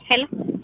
ሄሎ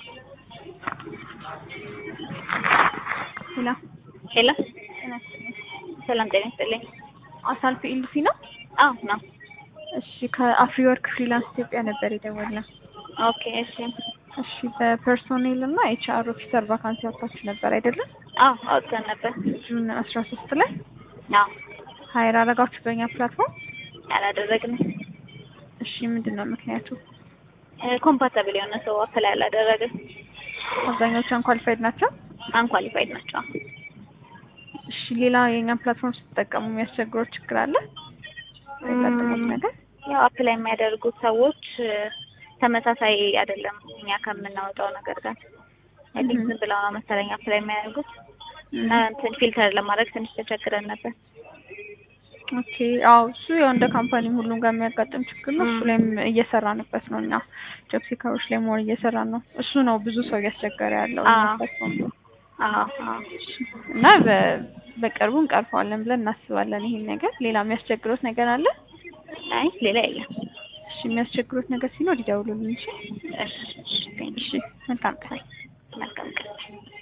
ሄሎ ሄሎ ጤና ይስጥልኝ። ሰላም ጤና ይስጥልኝ። አሳልፍ ኢልሲ ነው? አዎ ነው። እሺ ከአፍሪ ወርክ ፍሪላንስ ኢትዮጵያ ነበር የደወልነው። ኦኬ እሺ። እሺ በፐርሶኔል እና ኤች አር ኦፊሰር ቫካንሲ አውጥታችሁ ነበር አይደለም? አዎ አውጥተን ነበር። ጁን አስራ ሶስት ላይ አዎ ሀይር አረጋችሁ በእኛ ፕላትፎርም። አላደረግንም። እሺ ምንድን ነው ምክንያቱ? ኮምፓታብል የሆነ ሰው አፕላይ አላደረግን። አብዛኞቹ አንኳሊፋይድ ናቸው። አንኳሊፋይድ ናቸው። እሺ ሌላ የእኛን ፕላትፎርም ስትጠቀሙ የሚያስቸግረው ችግር አለ? ያጋጠሙት ነገር? ያው አፕላይ የሚያደርጉት ሰዎች ተመሳሳይ አይደለም እኛ ከምናወጣው ነገር ጋር አይ ቲንክ ዝም ብለው ነው መሰለኝ አፕላይ የሚያደርጉት እና እንትን ፊልተር ለማድረግ ትንሽ ተቸግረን ነበር። ኦኬ አዎ እሱ ያው እንደ ካምፓኒ ሁሉም ጋር የሚያጋጥም ችግር ነው። እሱ ላይም እየሰራንበት ነው እኛ ጆብ ሲከሮች ላይ መሆን እየሰራን ነው። እሱ ነው ብዙ ሰው እያስቸገረ ያለው እኛ አዎ። ፕላትፎርም ላይ። አዎ አዎ እና በ- በቅርቡ እንቀርፈዋለን ብለን እናስባለን ይሄን ነገር። ሌላ የሚያስቸግሩት ነገር አለ? አይ ሌላ የለም። እሺ የሚያስቸግሩት ነገር ሲኖር ይደውሉልን። እሺ እሺ እሺ ቴንክ እሺ መልካም ቀን። መልካም ቀን